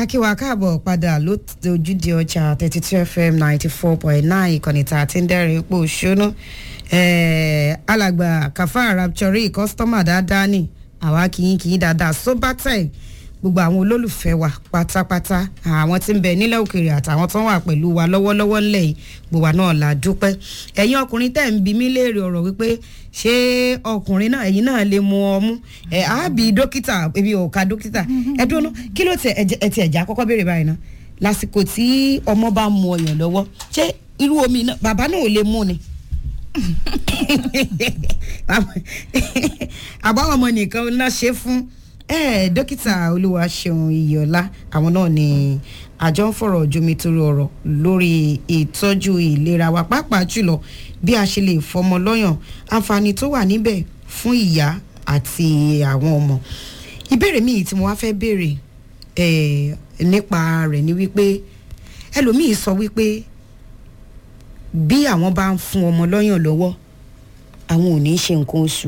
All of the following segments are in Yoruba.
akíwa káàbọ̀ padà lójúde ọjà thirty two fm ninety four point nine ìkànnì tá a ti ń dẹ́rìn ipò ṣónú alàgbà kàfá rapture kọ́sítọ́mà dáadáa ni àwa kìí kìí dáadáa sobatec gbogbo àwọn olólùfẹ́ wa pátápátá àwọn tí ń bẹ nílẹ̀ òkèèrè àtàwọn tó ń wà pẹ̀lú wa lọ́wọ́lọ́wọ́ ńlẹ̀ yìí gbogbo wa náà la dúpẹ́ ẹ̀yin ọkùnrin tẹ̀ ń bi mí léèrè ọ̀rọ̀ wípé ṣé ọkùnrin náà ẹ̀yin náà lè mu ọmú ẹ̀ á bí dókítà ebi ò ka dókítà ẹ dúró kí ló ti ẹ ti ẹ̀já kọ́kọ́ béèrè báyìí ná lásìkò tí ọmọ bá mu ọyàn lọ́wọ́ ṣé irú omi náà bàbá náà ò lè mú ni àbáwọn ọmọ nìkan náà ṣe fún ẹ dókítà olúwaṣeun iyọlá àwọn náà ni àjọ ń fọ̀rọ̀ jomitoro ọ̀rọ̀ lórí ìtọ́jú ìlera wa pàápàá jùlọ bí a ṣe lè fọmọ lọ́yàn àǹfààní tó wà níbẹ̀ fún ìyá àti àwọn ọmọ ìbéèrè míì tí mo wá fẹ́ béèrè nípa rẹ̀ ni wípé ẹlòmíì sọ wípé bí àwọn bá ń fún ọmọ lọ́yàn lọ́wọ́ àwọn ò ní í ṣe nǹkan oṣù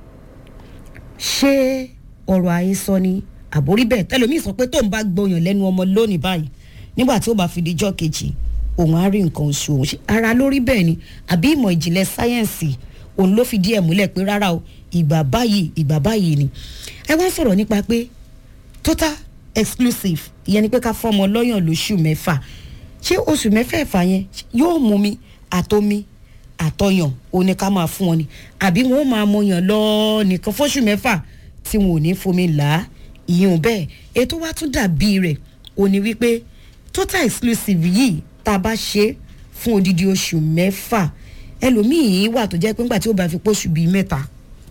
ṣé ọ̀rọ̀ àhesọ ni àbórí bẹ́ẹ̀ tẹlomiì sọ pé tóun bá gbọyàn lẹ́nu ọmọ lónìí báyìí nígbà tí ó bá fi dijọ́ kejì òun á rí nǹkan oṣù òun ṣe ara lórí bẹ́ẹ̀ ni àbí ìmọ̀ ìjìnlẹ̀ sáyẹ́ǹsì òun ló fi díẹ̀ múlẹ̀ pé rárá o ìgbà báyìí ìgbà báyìí ni ẹ wá sọ̀rọ̀ nípa pé total exclusive ìyẹn ni pé ká fọmọ lọ́yàn lóṣù mẹ́fà ṣé oṣù mẹ́fẹ̀ẹ̀fà yẹn yóò mú mi àtomi àtọyàn òun ni ká máa fún wọn ni àbí wọn ó máa mọyàn lọ nìkan fóṣù mẹ́fà tí wọn ò ní fomi là á ìyún bẹ́ẹ̀ ètò wa tún dàbí rẹ̀ ò ní wípé total exclusive yìí tá a bá ṣe fún odidi oṣù mẹ́fà ẹlòmíì wà tó jẹ́ pé ńgbà tí ó bá fi póṣù bíi mẹ́ta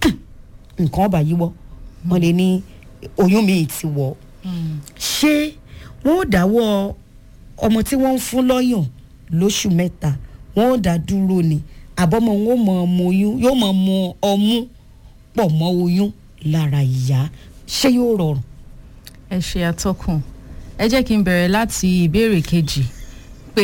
nǹkan ọba yíwọ́ wọn lè ní oyún mi ti wọ̀ ṣé wọn ò dáwọ́ ọmọ tí wọ́n ń fún lọ́yàn lóṣù mẹ́ta wọn ò dá dúró ni àbọ̀mọ̀ wọn ò mọ̀ ọmọ oyún yóò mọ̀ ọmọ ọmú pọ̀ mọ́ oyún lára ìyá ṣé yóò rọrùn. ẹ ṣe àtọkùn ẹ jẹ́ kí n bẹ̀rẹ̀ láti ìbéèrè kejì pé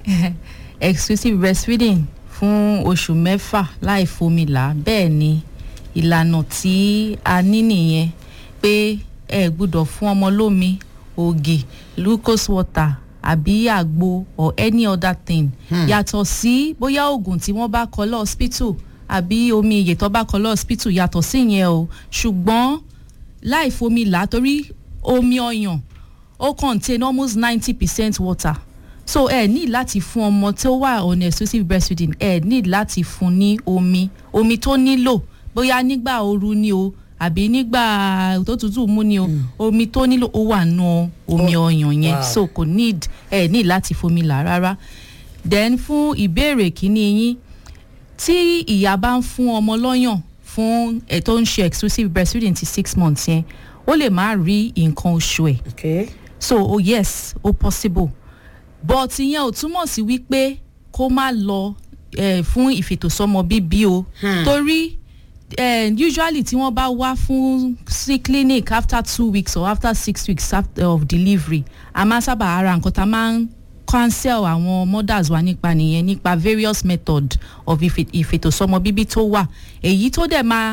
exclusive breastfeeding fún oṣù mẹ́fà láì fomi là bẹ́ẹ̀ ni ìlànà tí a ní nìyẹn pé ẹ gbúdọ̀ fún ọmọ lómi ògì glucose water àbí àgbo or any other thing yàtọ̀ sí bóyá oògùn tí wọ́n bá kọ lọ hospital àbí omi ìyè tó bá kọ lọ hospital yàtọ̀ sí yẹn o ṣùgbọ́n láì fomi là torí omi ọyàn ó contain almost ninety percent water so ẹ ní láti fún ọmọ tó wà on exclusive breastfeeding ẹ ní láti fún ní omi omi tó nílò bóyá nígbà ooru ni o àbí nígbà tó tútù mú ni o mm. omi tó nílò ó wà nù omi ọyàn yẹn wow. so kò need ẹ ní láti fomi là rárá then fún ìbéèrè kínní yín tí ìyá bá ń fún ọmọ lọ́yàn fún ẹ̀ tó ń ṣe exclusive breastfeeding ti six months yẹn ó lè má rí nǹkan oṣù ẹ̀ okay. so oh yes ó possible but ìyẹn ò túmọ̀ sí wípé kó má lọ eh, fún ìfètòsọ́mọ bíbí o hmm. torí uh, usually tí wọ́n bá wá fún sí clinic after two weeks or after six weeks after of delivery a máa sábà ara nǹkan tá a máa ń cancel àwọn mothers wa nípa nìyẹn nípa various method of ìfètòsọ́mọ bíbí tó wà èyí tó dẹ̀ máa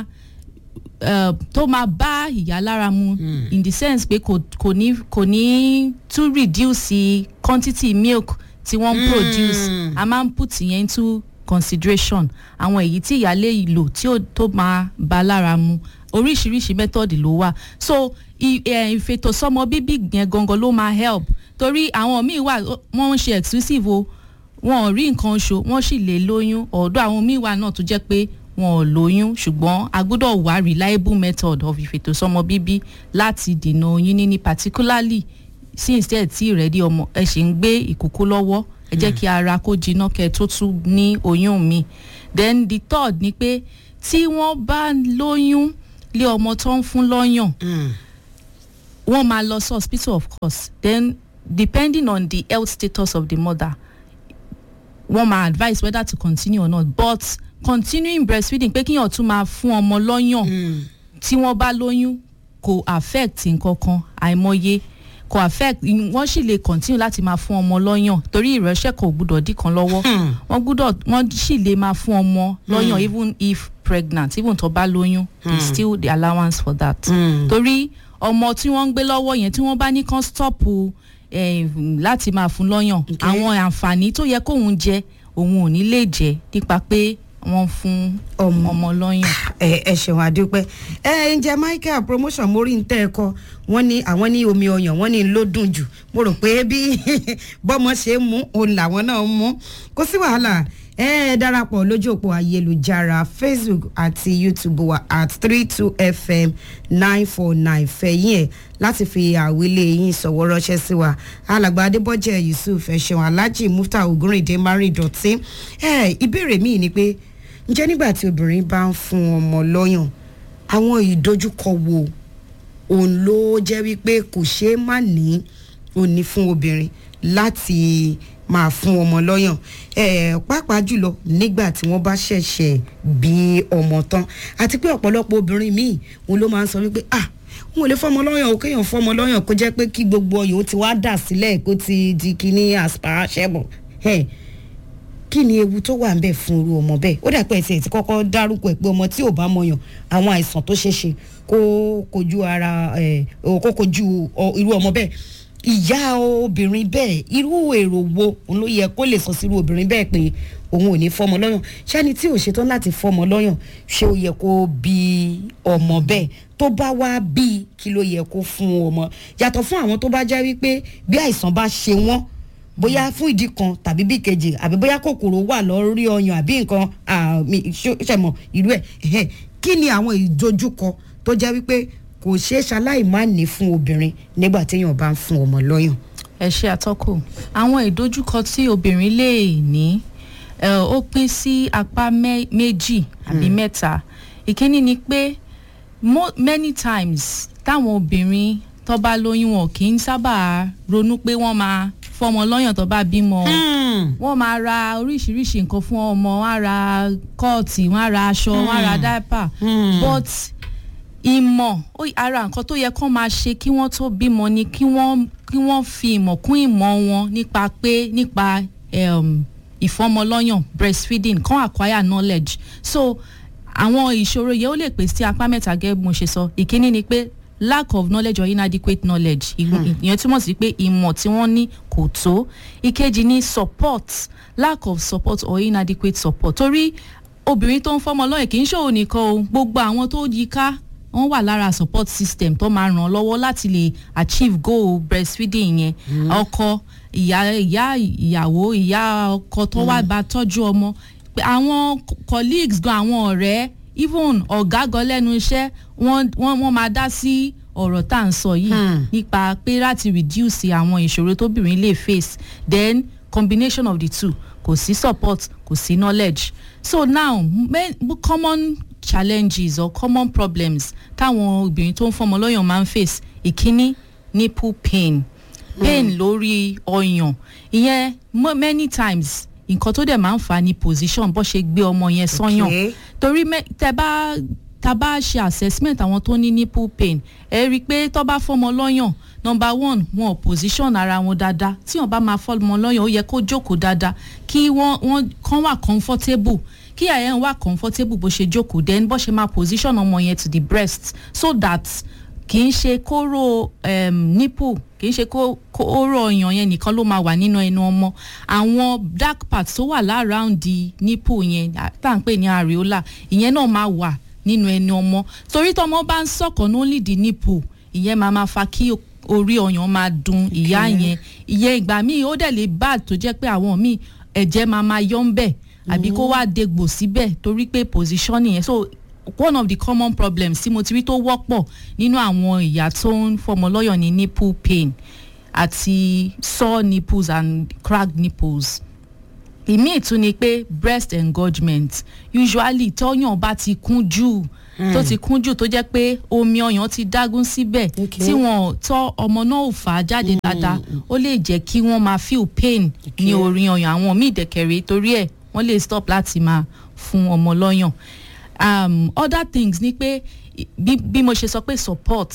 uh, tó máa bá ìyá lára mu mm. in the sense pé kò kò ní kò ní to reduce quantity milk tí wọ́n mm. produce a máa ń put yẹn into consideration àwọn èyí tí ìyá lè lò tí ó tó máa bá lára mu oríṣiríṣi method ló wà so ìfètòsọ́mọ bíbí yẹn gangan ló máa help torí àwọn míì wà wọ́n ń ṣe exclusive o wọn ò rí nǹkan oṣù wọ́n sì lè lóyún ọ̀dọ̀ àwọn míì wà náà tó jẹ́ pé wọn ò lóyún ṣùgbọ́n a gbọ́dọ̀ wá reliable method of ìfètòsọ́mọ bíbí láti dènà oyún níní particularly since tẹ́ ẹ̀ tí ìrẹ́dí ọmọ ẹ ṣì ń gbé ìkókó lọ́wọ́ ẹ jẹ́ kí ara kó jiná kẹ́ ẹ tó tún ní oyún mi then the third ni pé tí wọ́n bá lóyún lé ọmọ tó ń fún lọ́yàn wọ́n máa lọ sí hospital of course then depending on the health status of the mother wọ́n máa advise whether to continue or not but continuing breastfeeding pé kíyàn tún máa fún ọmọ lọ́yàn tí wọ́n bá lóyún kò affect nǹkan kan àìmọye kò affect wọ́n sì lè continue láti máa fún ọmọ lọ́yàn torí ìrẹsẹ̀ kò gbúdọ̀ dí kan lọ́wọ́ wọ́n gbúdọ̀ wọ́n sì lè máa fún ọmọ lọ́yàn even if pregnant even tó bá lóyún there is still the allowance for that torí ọmọ tí wọ́n ń gbé lọ́wọ́ yẹn tí wọ́n bá ní kán stọ́ọ̀pù eh, láti máa fún lọ́yàn àwọn àǹfààní tó yẹ kóun jẹ òun ò ní lè jẹ nípa pé wọ́n fún Ọmọ. ọmọ lọ́yàn. ẹ ẹ ṣeun àdúpẹ́ ẹ ǹjẹ́ michael promotion mórí ń tẹ́ ẹ kọ wọ́n ní àwọn ní omi ọyàn wọ́n ní ló dùn jù mo rò pé bí bọ́mọ ṣe ń mú òun làwọn náà ń mú kò sí wàhálà ẹ ẹ darapọ̀ lójú òpó ayélujára facebook àti youtube wa at three two fm nine four nine fẹ̀yìn ẹ̀ láti fi àwílé yín sọ̀wọ́ ránṣẹ́ sí wa alàgbà adébọ́jẹ́ yusuf ẹ̀ṣẹ̀wọ̀n alhaji mufta ogunrinde mari dọ̀tí ẹ ìbéèrè míì ni pé ǹjẹ́ nígbà tí obìnrin bá ń fún ọmọ lọ́yàn àwọn ìdojúkọ wo òun ló jẹ́ wípé kò ṣeé má ní òní fún obìnrin láti máa fún ọmọ lọ́yàn eh, pàápàá jùlọ nígbà tí wọ́n bá ṣẹ̀ṣẹ̀ bí ọmọ tán àti pé ọ̀pọ̀lọpọ̀ obìnrin míì òun ló máa ń sọ wípé ah n ò lè fọmọ lọ́yàn o kéèyàn fọmọ lọ́yàn kó jẹ́ pé kí gbogbo ọyàn ó ti wá dà sílẹ̀ kó ti di kíní àṣpà ṣẹ́bọ̀ kí ni ewu tó wà ń bẹ̀ fún irú ọmọ bẹ́ẹ̀ ó dàpẹ́ ẹ̀sẹ̀ tí kọ́kọ́ dárúkọ ẹ̀ pé ọmọ tí ò bá mọyàn àwọn àìsàn tó ṣeé ṣe kó kojú ara ẹ̀ kó kojú ọ- irú ọmọ bẹ́ẹ̀ ìyá obìnrin bẹ́ẹ̀ irú èrò wo òun ló yẹ kó lè sọ sí irú obìnrin bẹ́ẹ̀ pé òun ò ní fọmọ lọ́yàn ṣáni tí ò ṣetán láti fọmọ lọ́yàn ṣé ó yẹ kó bí ọmọ bẹ́ẹ̀ tó bá wá bí kí ló yẹ kó fún ọmọ yàtọ̀ fún àwọn tó bá jẹ́ wípé bí àìsàn bá ṣe wọ́n bóyá fún ìdí kan tàbí bí kejì àbí bóyá kòkòrò wà lórí ọyàn àbí nǹkan àmì ṣẹmọ ìlú ẹ ẹhẹ. kí ni àwọn ìdojúkọ tó jẹ́ wípé kò ṣeé ṣaláì má ní fún obìnrin nígbà téèyàn bá ń fún ọmọ lọ́yàn. ẹ ṣe àtọkù àwọn ìdojúkọ tí obìnrin lè ní ẹ, ó pín sí apá mẹ- méjì àbí mẹ́ta ìkíní ni pé mo- many times táwọn obìnrin tó bá lóyún wọn kì í sábà ronú pé wọ́n máa fọmọ lọ́yàn tó bá bímọ wọ́n máa ra oríṣiríṣi nǹkan fún ọmọ wọ́n á ra kọ́ọ̀tì wọ́n á ra aṣọ wọ́n á ra dáìpà but ìmọ̀ ó- ara nǹkan tó yẹ kán máa ṣe kí wọ́n tó bímọ ni kí wọ́n kí wọ́n fi ìmọ̀ kún ìmọ̀ wọn nípa pé nípa um, ìfọmọlọ́yàn breastfeeding kán acquire knowledge so àwọn ìṣòro yẹn ó lè pè sí apá mẹ́ta gẹ́gẹ́ bí mo ṣe sọ ìkíní ni pé lack of knowledge or inadequate knowledge Ìgbò- ìyẹn túmọ̀ sí pé ìmọ̀ tí wọ́n ní kò tó ìkejì ni support lack of support or inadequate support torí obìnrin tó ń fọmọ lọ́yẹ̀ kì í ṣòwò nìkan o gbogbo àwọn tó yí ká wọ́n wà lára support system tó máa ràn án lọ́wọ́ láti lè achieve goal breastfeeding yẹn ọkọ ìyá ìyá ìyàwó ìyá ọkọ tó wá bá tọ́jú ọmọ pé àwọn co- colleagues gan àwọn ọ̀rẹ́ even ọ̀gá gan lẹ́nu iṣẹ́ wọ́n wọ́n wọ́n máa dá sí ọ̀rọ̀ tá à ń sọ yìí Hmm. nípa pé láti reduce àwọn ìṣòro tóbìnrin lè face then combination of the two kò sí support kò sí knowledge so now main, common challenges or common problems táwọn obìnrin tó ń fọmọ lọ́yàn máa ń face ìkíní nipple pain pain lórí ọyàn ìyẹn mo- many times nǹkan tó dẹ̀ máa ń fà á ní position bó ṣe gbé ọmọ yẹn sọ́yàn Okay. torí mẹ- tẹ bá tá a bá ṣe assessment àwọn tó ní nipple pain ẹ rí i pé tó bá fọmọ lọ́yàn number one wọn ò position ara wọn dáadáa tí wọn bá máa fọmọ lọ́yàn ó yẹ kó jókòó dáadáa kí wọ́n wọ́n kàn wà comfortable kí àyẹ̀ ń wà comfortable bó ṣe jókòó then bó ṣe máa position ọmọ yẹn to the breast so that kì í ṣe kóró um, nipple kì í ṣe kó kóró ọyàn yẹn nìkan ló máa wà nínú ẹnu ọmọ àwọn dark parts tó wà láround the nipple yẹn à- tá à ń pè ní areola ìyẹn náà máa wà nínú ẹnu ọmọ torí tọmọ bá ń sọkàn ní only the nipple ìyẹn máa máa fa kí orí ọyàn máa dun ìyá yẹn ìyẹn ìgbà míì ó dẹ̀ lè bad tó jẹ́ pé àwọn míì ẹ̀jẹ̀ máa máa yọ ń bẹ̀ àbí kó wá dégbò síbẹ̀ torí pé position yẹn so one of the common problems tí mo ti rí tó wọ́pọ̀ nínú àwọn ìyá tó ń fọmọ lọ́yàn ní nipple pain àti sore nipples and cracked nipples ìmíì tún ni pé breast engorgement usually tọ́yàn bá ti kún jù tó ti kún jù tó jẹ́ pé omi ọyàn ti dágún síbẹ̀ Okay. tí wọn tọ́ ọmọ náà ò fà á jáde dáadáa ó lè jẹ́ kí wọ́n máa feel pain ní orí ọyàn àwọn míì dẹ̀kẹ̀rẹ̀ torí ẹ̀ wọ́n lè stop láti máa fún ọmọ lọ́yàn um, other things ni pé i- bí, bí mo ṣe sọ pé support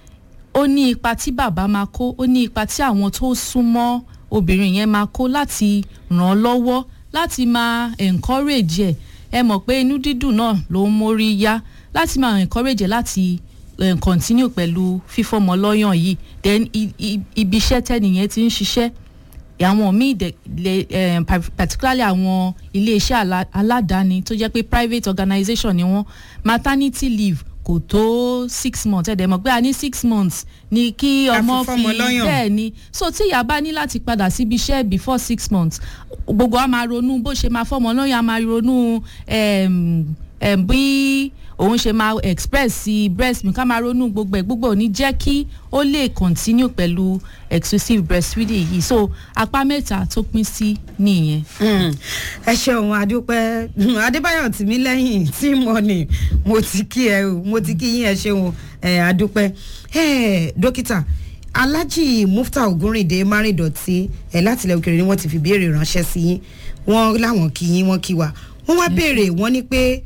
ó ní ipa tí bàbá máa kó ó ní ipa tí àwọn tó súnmọ́ obìnrin yẹn máa kó láti ràn án lọ́wọ́ láti máa encourage ẹ̀ ẹ mọ̀ pé inú dídùn náà ló ń mórí yá láti máa encourage ẹ̀ láti eh, continue pẹ̀lú fífọ́mọ lọ́yàn yìí then i- i- ibi iṣẹ́ tẹ́nìyẹn ti ń ṣiṣẹ́ àwọn míì dẹ̀ lè eh, pa- particularly àwọn iléeṣẹ́ alá- aládàáni tó jẹ́ pé private organisation ni wọ́n maternity leave kò tó six months ẹ̀dẹ̀ mọ̀ pé a ní six months ni kí Ká fi ọmọ fọ́mọ fi lọ́yàn. bẹ́ẹ̀ ni so tí ìyá bá ní láti padà síbi iṣẹ́ before six months gbogbo a máa ronú bó ṣe máa fọ́mọ lọ́yàn a máa ronú em, em, bí òun ṣe máa express sí breast milk a máa ronú gbogbo ẹ̀ gbogbo ò ní jẹ́ kí ó lè continue pẹ̀lú exclusive breastfeeding yìí so apá mẹ́ta tó pín sí nìyẹn. Mm. ẹ ṣeun adúpẹ́ adébáyọ̀ tìmílẹ́yìn tí mo ní mo ti kí ẹ o mo ti kí yín ẹ ṣeun ẹ adúpẹ́ ẹ dókítà alhaji mufta ogunrinde márìndọ̀tí ẹ láti ilẹ̀ òkèèrè ni wọ́n ti fi béèrè ránṣẹ́ sí yín wọ́n láwọn kí yín wọ́n kí wa wọ́n wá béèrè wọ́n ní pé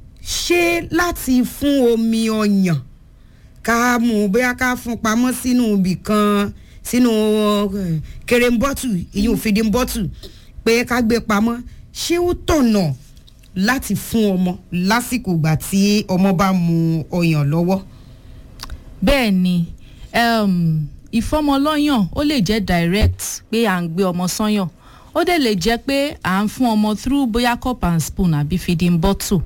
ṣé láti fún omi ọyàn ká mú un bóyá ká fún pamọ́ sínú ibì kan sínú eh, kerembọ́tù ìyún fìdímbọ́tù pé ká gbé pamọ́ ṣé ó tọ̀nà láti fún ọmọ lásìkò ìgbà tí ọmọ bá mu ọyàn lọ́wọ́. bẹ́ẹ̀ ni um, ìfọ́mọlọ́yàn ó lè jẹ́ direct pé à ń gbé ọmọ sọ́yàn ó dẹ̀ lè jẹ́ pé à ń fún ọmọ through bóyá cup and spoon àbí feeding bottle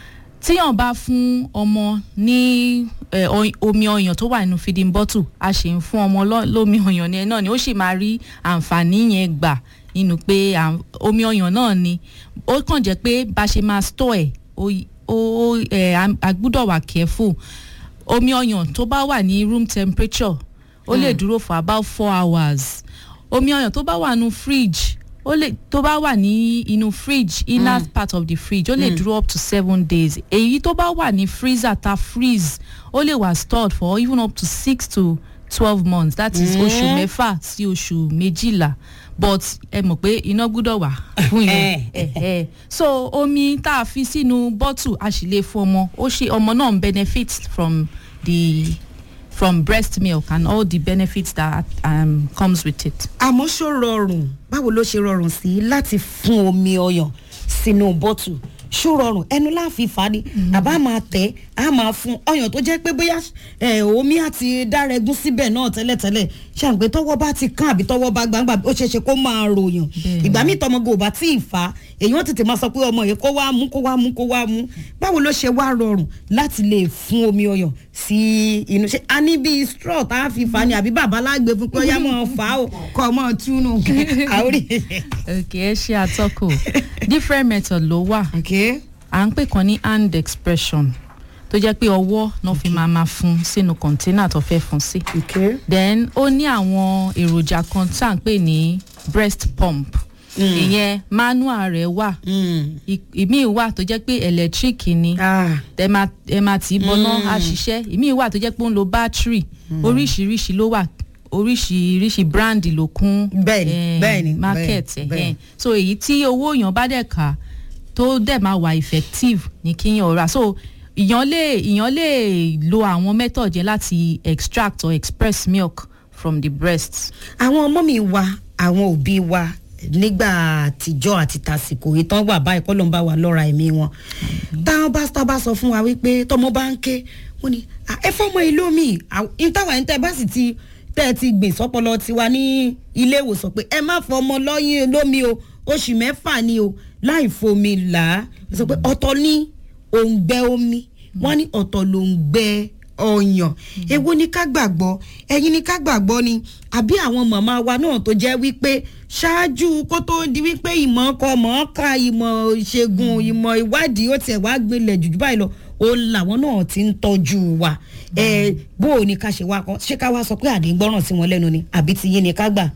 tíyàn bá fún ọmọ ní eh, oy- omi ọyàn tó wà nínú feeding bottle a sì ń fún ọmọ lọ- lómi ọyàn yẹn náà ni ó sì máa rí àǹfààní yẹn gbà nínú pé à- omi ọyàn náà ni ó kàn jẹ́ pé bá a ṣe máa store ẹ̀ ó y- ó ó, eh, a- a gbúdọ̀ wà careful omi ọyàn tó bá wà ní room temperature ó lè dúró for about four hours omi ọyàn tó bá wà nínú fridge ó lè tó bá wà ní inú fridge inner part of the fridge ó lè dúró up to seven days èyí tó bá wà ní freezer ta freeze ó lè wà stored for even up to six to twelve months that is oṣù mẹ́fà sí oṣù méjìlá but ẹ mọ̀ pé iná gbúdọ̀ wà fún yẹn Eh. Eh, so omi tá a fi sínú bottle a sì lè fún ọmọ ó ṣe ọmọ náà ń benefit from the from breast milk and all the benefits that um, comes with it. àmọ́ ṣó rọrùn báwo ló ṣe rọrùn sí láti fún omi ọyàn sínú bọ́tù ṣó rọrùn ẹnu láàfin fà á ni àbá máa tẹ̀ á máa fún ọyàn tó jẹ́ pé bóyá eh, omi àti dárẹ́gún síbẹ̀ náà tẹ́lẹ̀tẹ́lẹ̀ ṣàǹpé tọwọ́ bá ti kán àbí tọwọ́ bá gbangba ó ṣeé ṣe kó máa ròyàn Bẹ́ẹ̀ni. ìgbà míì tọmọgò ò bá tí ì fà á èyàn tètè máa sọ pé ọmọ yìí kó wá mú kó wá mú kó wá mú báwo ló ṣe wá rọrùn láti lè fún omi ọyàn sí inú ṣe a ní bíi straw tá a fi fà á ni àbí bàbá lágbè fún pé ó yá máa fà á o kọ́ ọ máa túnú àórí. okay ẹ ṣe àtọkù different method ló wà okay. à ń pè kan ní hand expression tó jẹ́ pé ọwọ́ náà fi máa máa fún sínú container tó fẹ́ fún sí. okay. then ó ní àwọn èròjà kan tá à ń pè ní breast pump ìyẹn manual rẹ̀ wà Mm. ì- ìmíì wà tó jẹ́ pé electric ni ah ẹ máa ẹ máa tì í bọná á ṣiṣẹ́ ìmíì wà tó jẹ́ pé ó ń lo battery oríṣiríṣi ló wà oríṣiríṣi brand ló kún Bẹ́ẹ̀ni, eh, bẹ́ẹ̀ni, market bẹ́ẹ̀ni, eh, bẹ́ẹ̀ni. eh. so èyí tí owó èèyàn bá dẹ̀ kà tó dẹ̀ máa wà effective ní kíyàn rà so ìyàn lè ìyàn lè lo àwọn method yẹn láti extract or express milk from the breast. àwọn ọmọ mi wa àwọn òbí wa nígbà àtijọ́ àti tàsìkò ìtàn wà báyìí kọ́ ló ń bá wa lọ́ra ẹ̀mí wọn táwọn bá tá bá sọ fún wa wípé tọmọ bá ń ké wọn ni "Ah, ẹ fọmọ ìlú mi ìtawà ní tẹ bá sì ti tẹ ẹ ti gbìn sọpọlọ tiwa ní ilé ìwòsàn pé ẹ má fọmọ lọ́yìn lómi o oṣù mẹ́fà ni o láì fomi là á sọ pé ọ̀tọ̀ ní òǹgbẹ omi wọ́n ní ọ̀tọ̀ ló ń gbẹ ọyàn èwo ni ká gbàgbọ́ ẹ̀yin ni ká gbàgbọ́ ni àbí àwọn màmá wa náà tó jẹ́ wípé ṣáájú kó tó di wípé ìmọ̀ ọkọ mọ̀ ọ́ ka ìmọ̀ ìṣègùn ìmọ̀ ìwádìí ó tiẹ̀ wá gbilẹ̀ jù báyìí lọ ó làwọn náà ti ń tọ́jú wa ẹ bó o ní ká ṣe wá kan ṣé ká wá sọ pé àdégbọ́ràn sí wọn lẹ́nu ni àbí ti yín ni ká gbà.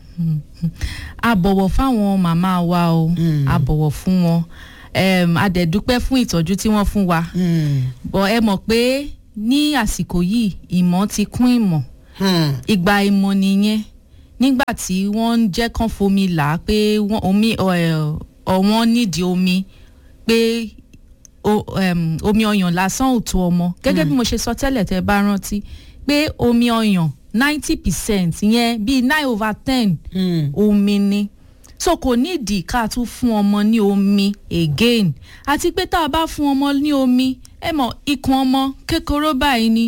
a bọ̀wọ̀ fáwọn màmá wa o a bọ̀wọ̀ fún wọn um, a dẹ̀ dúpẹ́ fún ìtọ́jú tí wọ́n fún wa bọ̀ ẹ mọ̀ pé ní àsìkò yìí ìmọ̀ ti kún ìmọ̀ ìgbà ìmọ̀ nìyẹn nígbà tí wọ́n ń jẹ́ kán fomi là á pé wọ́n omi ọ̀ ọ̀wọ́n nídìí omi pé o- um, omi ọyàn lásán ò tó ọmọ gẹ́gẹ́ bí mo ṣe sọ tẹ́lẹ̀ tẹ́ bá rántí pé omi ọyàn ninety percent yẹn bíi nine over ten omi ni so kò nídìí ká tún fún ọmọ ní omi again àti pé tá a bá fún ọmọ ní omi ẹ mọ̀ ikùn ọmọ kékeré báyìí ni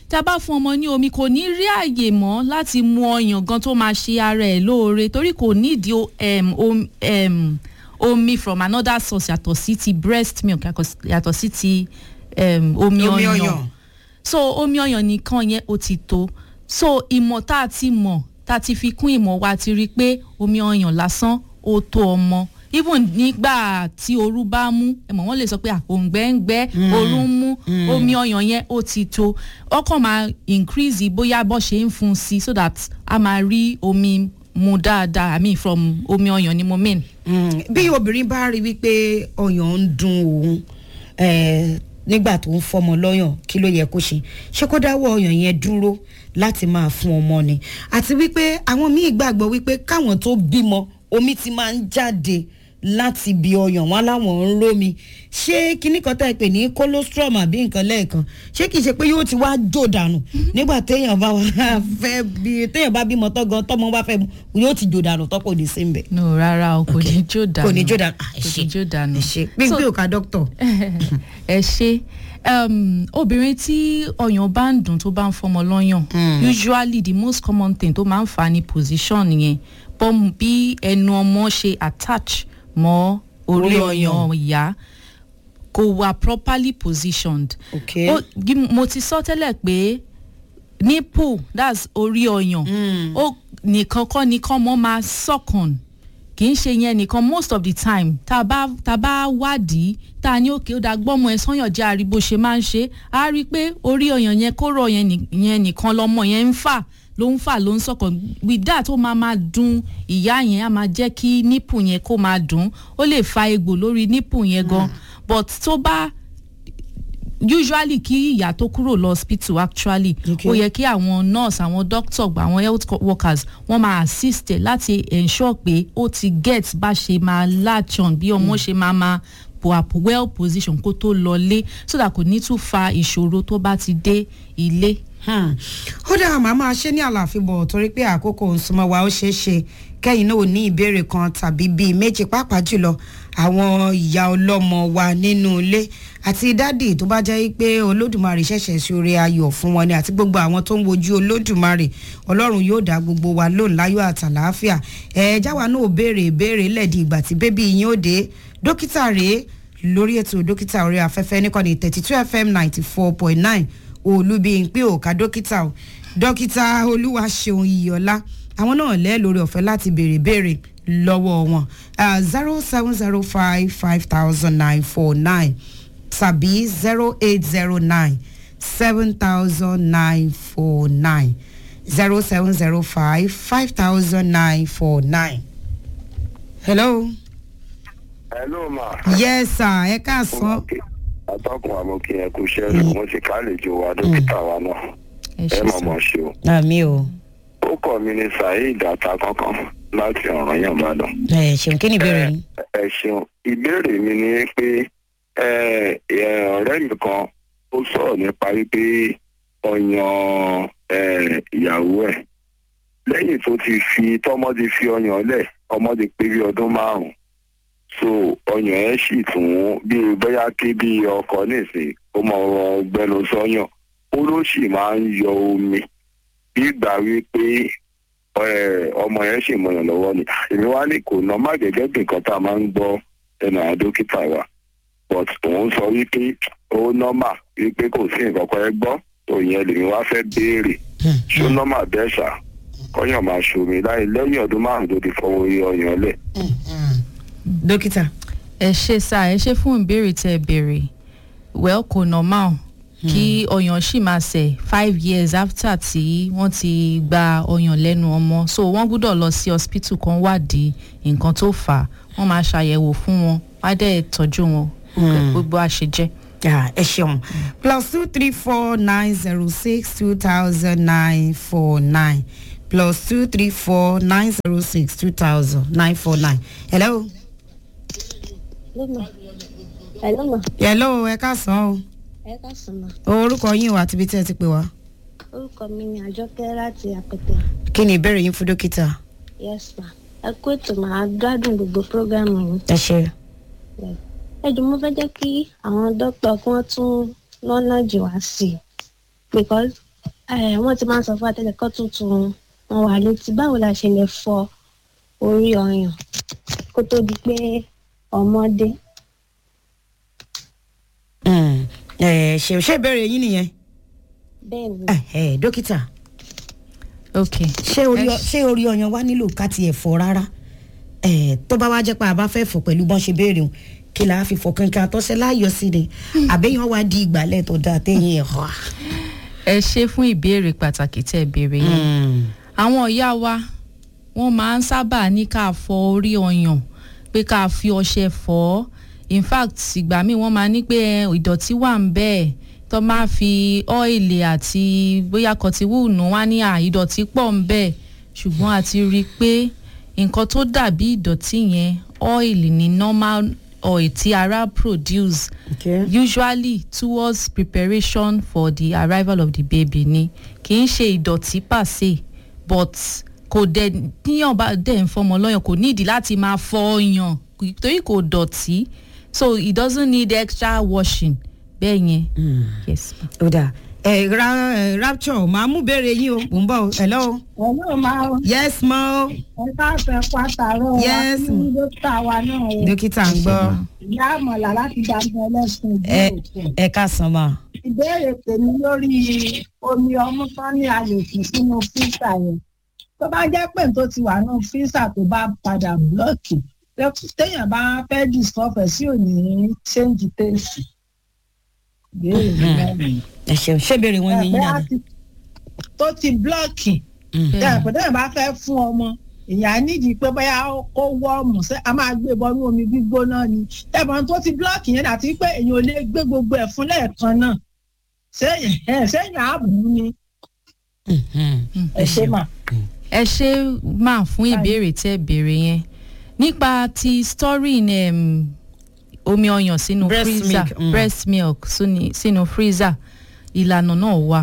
tá a bá fún ọmọ ní omi kò ní rí àyè mọ́ láti mu ọyàn gan tó máa ṣe ara ẹ̀ lóore torí kò nídìí o- em, om- em, omi from another source yàtọ̀ sí ti breast milk yàtọ̀- yàtọ̀ sí ti em, omi Omi ọyàn ọyàn. so omi ọyàn nìkan yẹn ó ti tó so ìmọ̀ tá a ti mọ̀ tá a ti fi kún ìmọ̀ wa ti rí i pé omi ọyàn lásán ó tó ọmọ even nígbà tí ooru bá mú ẹ̀mọ̀ wọ́n lè sọ pé òǹgbẹ́ ń gbẹ́ ooru ń mú omi ọyàn yẹn ó ti tó ọkàn máa increase bóyá bọ́ ṣe ń fún un sí so that a máa rí omi mu dáadáa i mean from omi ọyàn ni mo mean. Mm, bí obìnrin bá rí wípé ọyàn ń dun òun eh, nígbà tó ń fọmọ lọ́yàn kí ló yẹ kó ṣe ṣé kó dáwọ́ ọyàn yẹn dúró láti máa fún ọmọ ni àti wípé àwọn míì gbàgbọ́ wípé káwọn tó bímọ omi ti máa ń jáde láti ibi ọyàn wọn láwọn ń rómi ṣé kíní kan tá ẹ pè ní colostrum àbí nǹkan lẹ́ẹ̀kan ṣé kìí ṣe pé yóò ti wá jò dànù nígbà téèyàn bá wà fẹ́ bí téèyàn bá bímọ tán gan tọmọ bá fẹ́ mu yóò ti jò dànù tọ́pọ̀ ní sí ń bẹ̀ no rárá o kò ní jó dànù kò ní jó dànù Ah, ẹ kò ṣé, ní jó dànù. ẹ ṣe gbígbé òkà dókítà. ẹ ṣe um, obìnrin tí ọyàn bá ń dùn tó bá ń fọmọ lọ́yàn usually the most common thing tó máa ń fà á ní position yẹn bọ́m bí ẹnu ọmọ ṣe attach mọ́ orí Orí ọyàn ọyàn. ìyá kò wà properly positioned. Okay. Ó- gí- mo ti sọ tẹ́lẹ̀ pé nipple that's orí ọyàn ó nìkan kọ́ ni kọ́ mọ́ máa sọ̀kan kì í ṣe yẹn nìkan most of the time tá a bá tá a bá wádìí tá a ní òkè ó da gbọ́mọ ẹ sọ́yàn jẹ́ àrí bó ṣe máa ń ṣe á rí i pé orí ọyàn yẹn kóró yẹn nì- yẹn nìkan lọmọ yẹn ń fà ló ń fà ló ń sọ̀kan with that ó máa máa dùn ìyá yẹn á máa jẹ́ kí nipple yẹn kó máa dùn ó lè fa egbò lórí nipple yẹn gan but tó bá usually kí ìyá tó kúrò lọ hospital actually Okay. ó yẹ kí àwọn nurse àwọn doctor àwọn health co- workers wọ́n máa assist ẹ̀ láti ensure pé ó ti get bá ṣe máa latch on bí ọmọ ṣe máa máa po àpò well position kó tó lọlé so that kò ní tún fa ìṣòro tó bá ti dé ilé. Hmm. ó dáa màá máa ṣe ní àlàáfíà bọ̀ torí pé àkókò ń súnmọ́ wa ó ṣeé ṣe kẹ́yìn náà ò ní ìbéèrè kan tàbí bíi méjì pàápàá jùlọ àwọn ìyá ọlọ́mọ wa nínú ilé àti dádì tó bá jẹ́ pé olódùmarè ṣẹ̀ṣẹ̀ sí oore ayọ̀ fún wọn ni àti gbogbo àwọn tó ń wojú olódùmarè ọlọ́run yóò dá gbogbo wa lóhùn láyọ̀ àtàlàáfíà ẹ̀ jáwa náà ò béèrè ìbéèrè lẹ́ẹ̀dì ìgbà tí bébí yín ó dé dókítà rèé lórí ètò dókítà orí afẹ́fẹ́ níkànnì thirty two fm ninety four point nine olúbíyìnpé òkà dókítà o dókítà olúwaṣeun iyọlá àwọn náà lẹ́ lórí ọ̀fẹ́ láti béèrè béèrè lọ́wọ́ wọn zero seven zero five five thousand nine four nine tàbí zero eight zero nine seven thousand nine four nine zero seven zero five five thousand nine four nine. hello. hello ma. yes sir ẹ káàsán. atọ́kùn àmọ́kí ẹ kú iṣẹ́ rẹ̀ mo sì kálejò wa dókítà wa náà ẹ ẹ ṣe mọ̀ sọ. mọ̀ ṣe o. àmì o ó kọ́ mi ní saheed atakankan láti ọ̀ràn yàn bàdàn. ẹ ṣeun kí ni ìbéèrè yín. ẹ ṣeun ìbéèrè mi ni pé ẹ, ẹ, ọ̀rẹ́ mi kan ó sọ̀rọ̀ nípa wípé ọyàn ẹ, ìyàwó ẹ̀ lẹ́yìn tó ti fi tọ́mọ ti fi ọyàn lẹ̀ ọmọ ti pé bí ọdún márùn-ún so ọyàn ẹ̀ sì tún bí bóyá kí bí ọkọ nísìnyí ó mọ gbẹnu sọ́yàn ó ló sì máa ń yọ omi bí ìgbà wípé ẹ, ọmọ yẹn sì mọyàn lọ́wọ́ ni èmi wá ní kò ná má gẹ́gẹ́ bí nǹkan tá a máa ń gbọ́ ẹnu àwọn dókítà wa but òun sọ wípé ó nọ́mà wípé kò sí nǹkan kan ẹ gbọ́ òyìn lèmi wá fẹ́ béèrè ṣó nọ́mà bẹ́ẹ̀ ṣá kọ́yàn máa ṣomi láì lẹ́yìn ọdún márùn-ún tó ti fọwọ́ iye ọyàn lẹ̀. dókítà. ẹ ṣe sá ẹ ṣe fún ìbéèrè tẹ ẹ béèrè well kò normal kí ọyàn ṣì máa ṣẹ̀ five years after tí wọ́n ti gba ọyàn lẹ́nu ọmọ so wọ́n gbọ́dọ̀ lọ sí hospital kan wádìí nǹkan tó fà á wọ́n máa ṣàyẹ̀wò fún wọn wá dẹ̀ tọ́jú wọn gbogbo àṣejẹ́. Ah, ẹ ṣeun plus two three four nine zero six two thousand nine four nine plus two three four nine zero six two thousand nine four nine. hello. Lọ́mọ. Ẹ lọ́mọ. hello ẹ káàsán o Ẹ káàsán ma. orúkọ yín o àti ibi tí ẹ ti pè wá. Orúkọ mi ni Àjọkẹ́ láti Àpẹtẹ. kí ni ìbéèrè yín fún dókítà. Yes ma. Ẹ kú ètò màá gbádùn gbogbo prógámù yìí. ẹ ṣe. Ẹ jù mo fẹ́ jẹ́ kí àwọn dókítà kí wọ́n tún lọ́nà jù wá sí i. Because ẹ wọ́n ti máa ń sọ fún àtẹ̀lẹ́kọ́ tuntun wọn wà létí báwo la ṣe lè fọ orí ọyàn kó tó di pé ọmọdé. Mm, ẹ ṣe ṣe ìbéèrè yín nìyẹn bẹ́ẹ̀ ni ẹ ẹ dókítà ok ṣé orí ọ- ṣé orí ọyàn wa nílò ká tiẹ̀ fọ rárá ẹ tó bá wá jẹ́ pé a bá fẹ́ fọ pẹ̀lú bọ́n ṣe béèrè o kí la fi fọ kankan àtọ́sẹ́ láàyò sí ni àbẹ́yàn wá di ìgbàlẹ̀ tó dáa téyìn ẹ̀ họ́. ẹ ṣe fún ìbéèrè pàtàkì tẹ́ ẹ béèrè yẹn àwọn ìyá wa wọ́n máa ń sábà ní ká fọ orí ọyàn pé ká fi ọṣẹ fọ ọ́ in fact ìgbà míì wọ́n máa ní pé ẹ, ìdọ̀tí wà ń bẹ́ẹ̀ tó máa fi ọ́ìlì àti bóyá kọtíwúùnù wá ní à ìdọ̀tí pọ̀ ń bẹ́ẹ̀ ṣùgbọ́n a ti rí i pé nǹkan tó dàbí ìdọ̀tí yẹn ọ́ìlì ní normal oil tí ara produce Okay. usually towards preparation for the arrival of the baby ni kì í ṣe ìdọ̀tí pàṣẹ but kò dẹ̀ níyàn bá dẹ̀ ń fọmọ lọ́yàn kò nídìí láti máa fọ ọyàn torí kò dọ̀tí so it doesn't need extra washing bẹ́ẹ̀ yẹn yes ma. ó dáa ẹ ra ẹ rapture máa mú béèrè yín o mò ń bọ̀ o hello Hello máa yes mo ẹ káfẹ́ pàtàrọ̀ wa Yes, ní ma. dókítà wa náà o. dókítà ń gbọ́ Ìyá àmọ̀là láti dàgbà ẹlẹ́sìn ẹ ìbílẹ̀. ẹ ká san ma. Ìbéèrè tèmi lórí omi ọmú tán ní àlòkù sínú fíìsà yẹn. Tó bá jẹ́ pé tó ti wà nínú fíìsà tó bá padà blọ́ọ̀kì. Téèyàn bá fẹ́ dìsọ́fẹ̀ sí òní ṣéǹjì tèèsì. Ìbéèrè mi náà nìyẹn. ẹ ṣeun ṣé béèrè wọn ní yín Ẹ̀fẹ́ dáadáa. àti- tó ti blọ́ọ̀kì Bẹ́ẹ̀. tẹ̀pẹ̀ tẹ̀yìn bá fẹ́ fún ọmọ ìyá nídìí pé bóyá kó wọ́ọ̀mù ṣé a máa gbé bọ́nú omi gbígbóná ni tẹ̀pẹ̀ tó ti blọ́ọ̀kì yẹn àti pé èèyàn ò lè gbé gbogbo ẹ̀ fún lẹ́ẹ̀kan náà sẹ́yìn ẹ̀ sẹ́yìn ààbò ni Mhm. ẹ ṣe mà. ẹ ṣe máa fún ìbéèrè tẹ́ ẹ béèrè yẹn nípa ti storing um, omi ọyàn sínú Breast freezer milk, mm. breast milk sínú- sínú freezer ìlànà náà wà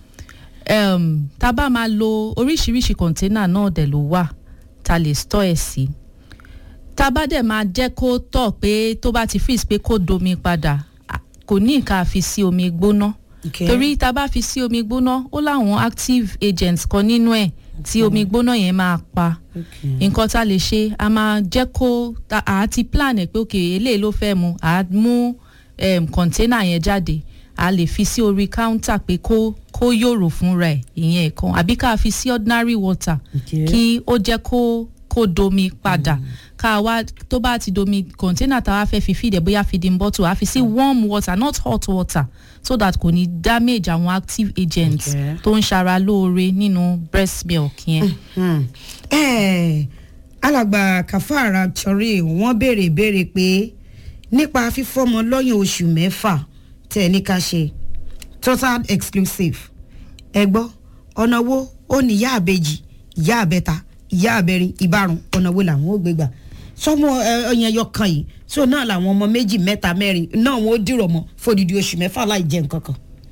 um, tá a bá máa lo oríṣiríṣi kọ̀ńténà náà dẹ̀ ló wà tá a lè store ẹ̀ sí tá a bá dẹ̀ máa jẹ́ kó tọ̀ pé tó bá ti freeze pé kó domi padà à, kò ní nǹkan àfi sí omi gbóná Okay. torí tá a bá fi sí omi gbóná ó láwọn active agents kan nínú ẹ̀ tí omi gbóná yẹn máa pa Okay. nǹkan tá a lè ṣe a máa jẹ́ kó ta- à á ti plan ẹ̀ pé ok eléyìí ló fẹ́ mu à á mú um, container yẹn jáde a lè fi sí orí counter pé kó kó yòrò fúnra ẹ̀ ìyẹn ẹ̀kan àbí ká fi sí ordinary water Okay. kí ó jẹ́ kó kó domi padà ká wá tó bá ti domi container tá a wá fẹ́ fi feed ẹ̀ bóyá feeding bottle a fi sí warm water not hot water so that kò ní damage àwọn active agents Okay. tó ń ṣara lóore nínú breast milk yẹn. Hmm. Eh, alàgbà kàfàrà torí wọ́n béèrè béèrè pé nípa fífọ́mọ lọ́yàn oṣù mẹ́fà tẹ̀ ní ká ṣe total exclusive ẹ gbọ́ ọ̀nà wo ó ní ìyá àbejì ìyá àbẹta ìyá àbẹrin ìbárun ọ̀nà wo làwọn ò gbé gbà sọmọ ọyàn ẹyọ kan yìí so náà làwọn ọmọ méjì mẹ́ta mẹ́rin náà wọn ó dìrọ̀ mọ́ fòdìdí oṣù mẹ́fà láì jẹ nǹkan kan.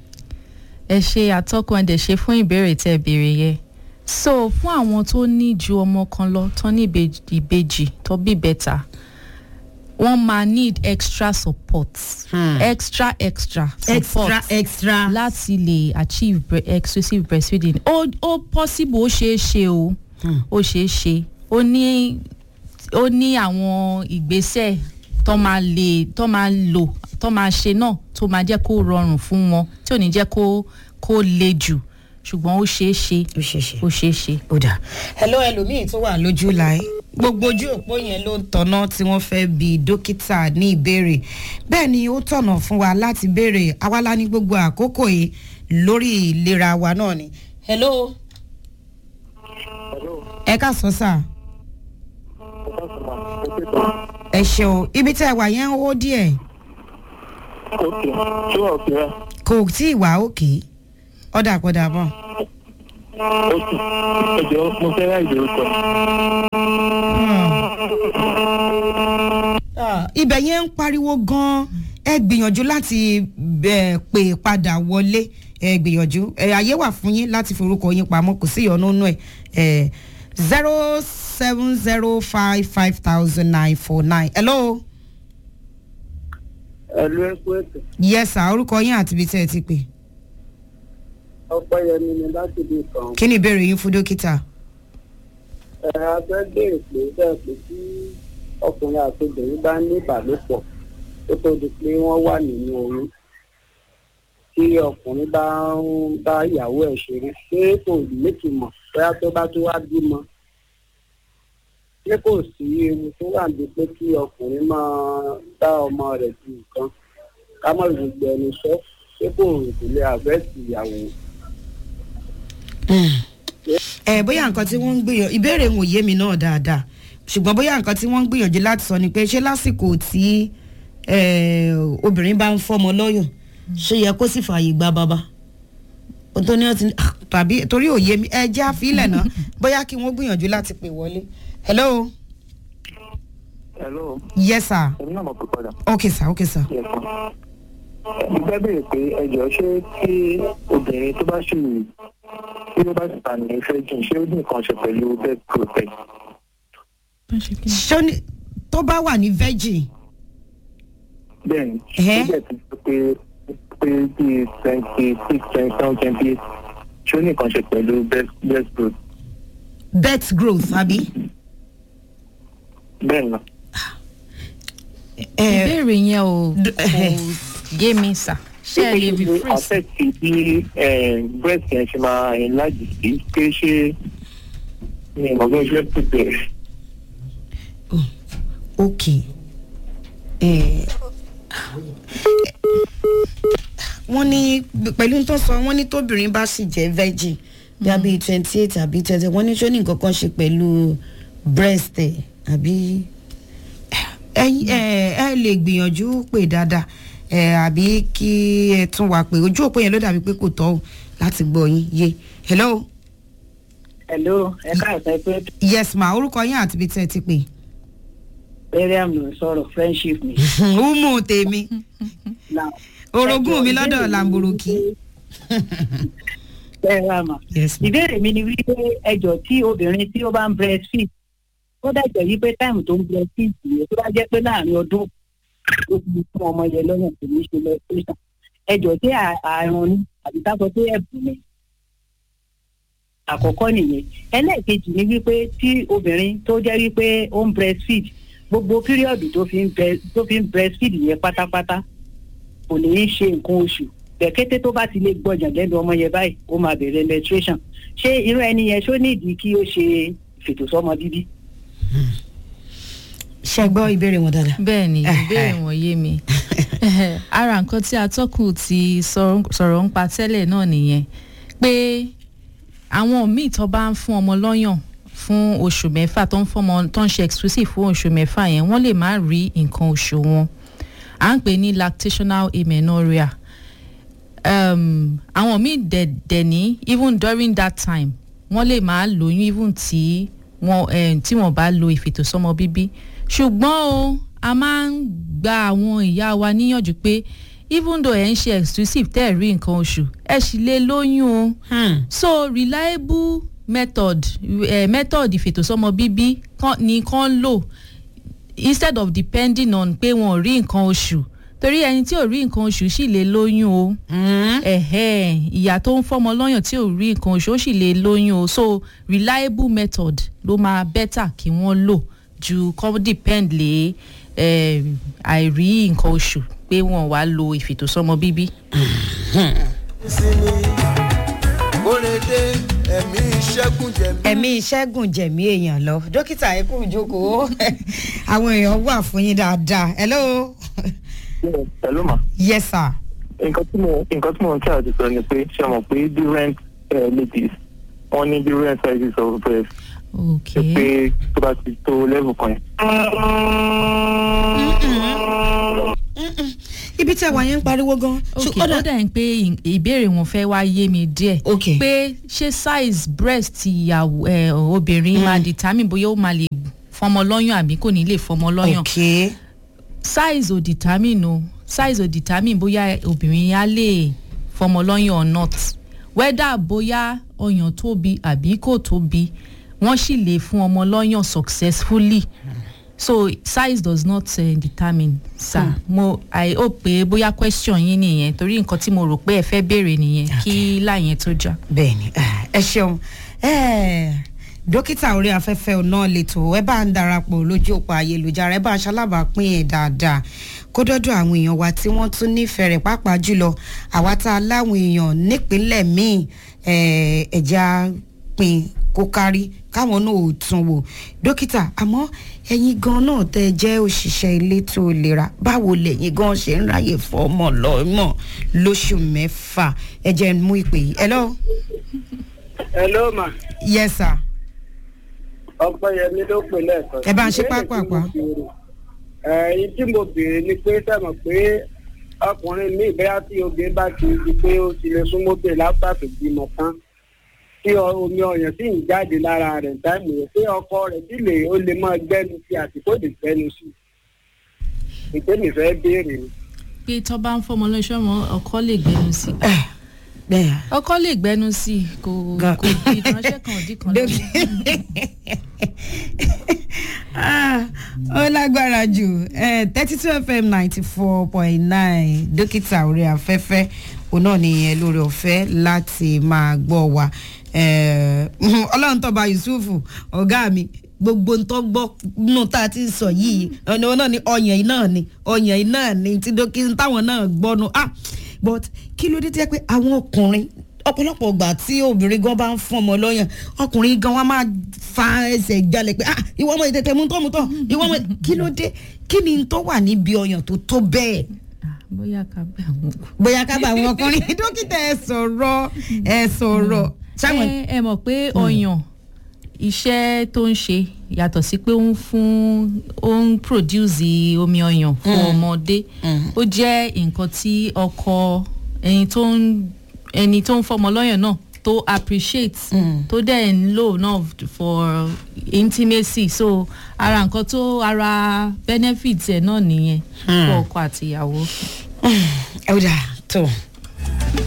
ẹ ṣe àtọkùn ẹdẹ ṣe fún ìbéèrè tẹ béèrè yẹ so fún àwọn tó ní ju ọmọ kan lọ tó ní ìbejì ìbejì tó bí bẹ́tà wọ́n máa need extra support Hmm. extra extra support extra extra. láti lè achieve bre exclusive breastfeeding ó ó possible ó ṣeé ṣe o ó ṣeé ṣe ó ní ó ní àwọn ìgbésẹ̀ tó máa lè tó máa lò tó máa ṣe náà tó máa jẹ́ kó rọrùn fún wọn tí ò ní jẹ́ kó kó le jù ṣùgbọ́n ó ṣeé ṣe ó ṣe ṣe. ó ṣeé ṣe. ó dà hello ẹlòmíì tó wà lójú láì gbogbo ojú òpó yẹn ló ń tọ́nà tí wọ́n fẹ́ bi dókítà ní ìbéèrè bẹ́ẹ̀ ni ó tọ̀nà fún wa láti béèrè awálá ní gbogbo àkókò yìí lórí ìlera wa náà ni. hello ẹ ká sọ sáà ẹ ṣeun ibi tí ẹ wà yẹn ń hó díẹ̀ ókè ṣé wà ókè rẹ kò tí ì wá òkè ọ̀dà padà bọ̀. ókè ẹjọ mo fẹ́ ráì lórúkọ Ah, ibẹ̀ yẹn ń pariwo gan-an ẹ gbìyànjú láti eh, pè padà wọlé ẹ gbìyànjú ẹ ayé wà fún yín láti forúkọ yín pamọ́ kò sí ìyọnu nù ẹ zero seven zero five five thousand nine four nine hello ẹlú ẹkú ètò yes sir orúkọ yín àti ibi tí ẹ ti pè ọpẹ́yẹmí ni láti bí kan kí ni ìbéèrè yín fún dókítà. ẹ a fẹ́ béèrè pé bẹ́ẹ̀ pé tí ọkùnrin àti obìnrin bá ní ìbálòpọ̀ tó tó di pé wọ́n wà nínú oyún tí ọkùnrin bá ń bá ìyàwó ẹ̀ ṣeré ṣé kò nítumọ̀ bóyá tó bá tó wá bímọ ṣé kò sí ewu tó wà ní pé kí ọkùnrin máa bá ọmọ rẹ̀ ju nǹkan ká mọ̀ gbogbo ẹni sọ ṣé kò ìdílé àfẹ́sì ìyàwó. ẹ bóyá nǹkan tí wọ́n ń gbìyànjú ìbéèrè ń òye mi náà dáadáa ṣùgbọ́n bóyá nǹkan tí wọ́n ń gbìyànjú láti sọ ni pé ṣé lásìkò tí eh, obìnrin bá ń fọmọ lọ́yàn ṣé yẹ kó sì fààyè gba bàbá ohun tó ní ọtí tàbí torí òye mi ẹ jẹ́ àfilẹ̀ náà bóyá kí wọ́n gbìyànjú láti pè wọlé. hello hello yes sir èmi náà mọ̀ pé padà. okay sir okay sir. Yes, ma'am. mo fẹ́ béèrè pé ẹjọ́ ṣé tí obìnrin tó bá ṣì tí ó bá sì bá ní ìfẹ́ jìn ṣé ó ní nǹkan ṣe pẹ̀lú bed protect. ṣó ní tó bá wà ní virgin bẹ́ẹ̀ni Ẹ̀hẹ́. ó jẹ́ ti sọ pé pé bíi twenty six twenty seven twenty eight ṣé ó ní nǹkan ṣe pẹ̀lú bed bed growth. birth growth àbí. bẹ́ẹ̀ ni ẹ ìbéèrè yẹn ò d- kò yé mi sà ṣé ẹ lè ṣe rephrase. affect bí eh, breast yẹn ṣe máa enlarge sí pé ṣé ní ìmọ̀gbọ́n ṣe prepare. ok ẹ wọ́n ní pẹ̀lú tó sọ wọ́n ní tóbìnrin bá sì jẹ́ virgin bí a bíi twenty eight àbí twenty wọ́n ní ṣó ní nǹkan kan ṣe pẹ̀lú breast ẹ̀ àbí ẹ ẹ ẹ lè gbìyànjú pé dáadáa ẹ àbí kí ẹ tún wá pé ojú òpó yẹn ló dàbí pé kò tọ́ o láti gbọ́ yín yé hello hello ẹ káàsán pé yes ma orúkọ yín àti ibi tí ẹ ti pè mariam ló ń sọ̀rọ̀ friendship mi. umu tèmi Now, orogún mi ẹjọ́ lọ́dọ̀ ìbéèrè mi làǹbòròkì. ni wípé- ẹ rà mà. yes ma. ìbéèrè mi ni wípé ẹjọ́ tí obìnrin tí ó bá ń breastfeed ó dàjẹ́ wípé táìmù tó ń breastfeed yẹn tó bá jẹ́ pé láàrin ọdún ó ti fún ọmọ yẹn lọ́nà tó ní ṣe lẹ́sítẹ́sàn ẹjọ́ tí à- àrùn ni àbí ká sọ pé ẹ̀bùn ni àkọ́kọ́ nìyẹn ẹlẹ́ẹ̀kejì ni wípé tí obìnrin tó jẹ́ wípé ó ń breastfeed gbogbo píríọ̀dù tó fi ń bre- tó fi ń breastfeed yẹn pátápátá kò ní í ṣe nǹkan oṣù bẹ̀kẹ́tẹ́ tó bá ti lè gbọ́jà lẹ́nu ọmọ yẹn báyìí ó máa bẹ̀rẹ̀ menstruation ṣé irú ẹni yẹn ṣó nídìí kí ó ṣe ìfètòsọ́mọ bíbí. ṣe gbọ́ ìbéèrè wọn dáadáa. bẹ́ẹ̀ ni Ẹhẹ́. ìbéèrè wọn yé mi ara nǹkan tí atọ́kùn ti sọ̀rọ̀ sọ̀rọ̀ ń pa tẹ́lẹ̀ náà nìyẹn pé àwọn míì tó bá ń fún ọmọ lọ́yàn fún oṣù mẹ́fà tó ń fọmọ tó ń ṣe exclusive fún oṣù mẹ́fà yẹn wọ́n lè má rí nǹkan oṣù wọn à ń pè ní lactational amenorrhea um, àwọn míì dẹ̀ dẹ̀ ní even during that time wọ́n lè máa lóyún even tí wọ́n eh, tí wọ́n bá lo ìfètòsọ́mọ bíbí ṣùgbọ́n o a máa ń gba àwọn ìyá wa níyànjú pé even though ẹ̀ ń ṣe exclusive tẹ́ ẹ̀ rí nǹkan oṣù ẹ̀ sì lè lóyún o so reliable method eh, method ìfètòsọ́mọ bíbí kan- ni kàn lò instead of depending on pé wọn ò rí nǹkan oṣù torí ẹni tí ò rí nǹkan oṣù sì lè lóyún o ẹ̀hẹ́ ìyá tó ń fọmọ lọ́yàn tí ò rí nǹkan oṣù ó sì lè lóyún o so reliable method ló máa better kí wọ́n lò ju kọ́ depend lé eh, àìrí nǹkan oṣù pé wọ́n wá lo ìfètòsọ́mọ bíbí. sinmi kórede ẹ̀mí ìṣẹ́gun jẹ̀mí. ẹ̀mí ìṣẹ́gun jẹ̀mí èèyàn lọ dókítà ẹ kú ìjókòó àwọn èèyàn wà fún yín dáadáa hello hello ma. yes sir. nǹkan tí mo nǹkan tí mo ń tẹ́ àti sọ ni pé ṣe mọ̀ pé different uh, ladies wọ́n ní different sizes of breast ok ṣe pé tó bá ti tó level kan yẹn. ibi tí àwa yẹn ń pariwo gan. ok ó dà ń pé ì- ìbéèrè wọn fẹ́ wá yé mi díẹ̀ ok pé ṣé size breast ìyàwó ẹ, obìnrin máa determine bóyá ó máa lè fọmọ lọ́yàn àbí kò ní lè fọmọ lọ́yàn ok size ò determine o size ò determine bóyá obìnrin á lè fọmọ lọ́yàn or not whether bóyá ọyàn tóbi àbí kò tóbi wọ́n sì lè fún ọmọ lọ́yàn successfully so size does not uh, determine sir mo i hope pé bóyá question yín nìyẹn torí nǹkan tí mo rò pé ẹ fẹ́ béèrè nìyẹn kí láyẹn tó já. bẹ́ẹ̀ni ah, ẹ ṣeun Eh, dókítà orí afẹ́fẹ́ náà lẹ́tọ̀ ẹ bá ń darapọ̀ lójú òpó ayélujára ẹ bá aṣalábàápín ẹ̀ dáadáa kó dọ́dọ̀ àwọn èèyàn wa tí wọ́n tún nífẹ̀ẹ́ rẹ̀ pàápàá jùlọ àwa tá a láwọn èèyàn nípínlẹ̀ míì eh, ẹ̀já pin kó kárí káwọn náà ò tún wò dókítà àmọ́ ẹ̀yin gan náà tẹ́ ẹ jẹ́ òṣìṣẹ́ elétò ìlera báwo lẹ̀yin gan ṣe ń ráyè fọmọ lọ́mọ lóṣù mẹ́fà ẹ jẹ́ n mú ìpè yìí hello hello ma yes sir ọpẹyẹmí ló pè lẹ́ẹ̀kan. Ẹ bá ń ṣe pápápá. ẹyin tí mo béèrè ni pé sẹ́mọ̀ pé ọkùnrin mi bẹ́ẹ̀ tí obìnrin bá ti di pé ó ti lè súnmọ́ bẹ́ẹ̀ látà tó bímọ tán tí ọ- omi ọyàn sì ń jáde lára rẹ̀ táìmù yẹn pé ọkọ rẹ̀ sì lè ó lè máa gbẹ́nu sí àti kó lè gbẹ́nu sí. ìtẹ́mi fẹ́ béèrè ni. pé tó bá ń fọmọ lọ́sọ̀ mọ́ ọkọ lè gbẹnu sí i Eh, bẹ́ẹ̀ ọkọ lè gbẹnu sí i kò Gan- kò di ìránṣẹ́ kan òdì kan lọ́wọ́. Ah, ó lágbára jù thirty two fm ninety four point nine dókítà orí afẹ́fẹ́ òun náà nìyẹn lórí ọ̀fẹ́ láti máa gbọ́ wa Eh, ọlọ́run tọ́ba yusufu ọ̀gá mi gbogbo ntọ́ gbọ́ nù tá a ti sọ yìí ọ̀nà wọn náà ni ọyàn yìí náà ni ọyàn yìí náà ni tí dókítà táwọn náà gbọ́ nu ah but kí ló dé tí ẹ pé àwọn ọkùnrin ọ̀pọ̀lọpọ̀ ìgbà tí obìnrin gan bá ń fún ọmọ lọ́yàn ọkùnrin gan wa máa fa ẹsẹ̀ jalè pé ah ìwọ ọmọ ìtẹ̀tẹ̀ mú tọ́ mú tọ́ ìwọ ọmọ kí ló dé kí ni tó wà níbi ọyàn tó tó bẹ́ẹ̀ Ah, bóyá ká bẹ àwọn kù. bóyá ká bá àwọn ọkùnrin dókítà ẹ sọ̀rọ̀ ẹ sọ̀rọ̀ sáwọn. ẹ ẹ mọ̀ pé ọyàn iṣẹ́ tó ń ṣe yàtọ̀ sí pé ó ń fún ó ń produce omi ọyàn fún ọmọdé ó jẹ́ nǹkan tí ọkọ ẹni tó ń ẹni tó ń fọmọ lọ́yàn náà tó appreciate tó dẹ̀ ń lò náà for intimacy so ara nǹkan tó ara benefit ẹ̀ náà nìyẹn fún ọkọ àti ìyàwó. ẹ ó dà tó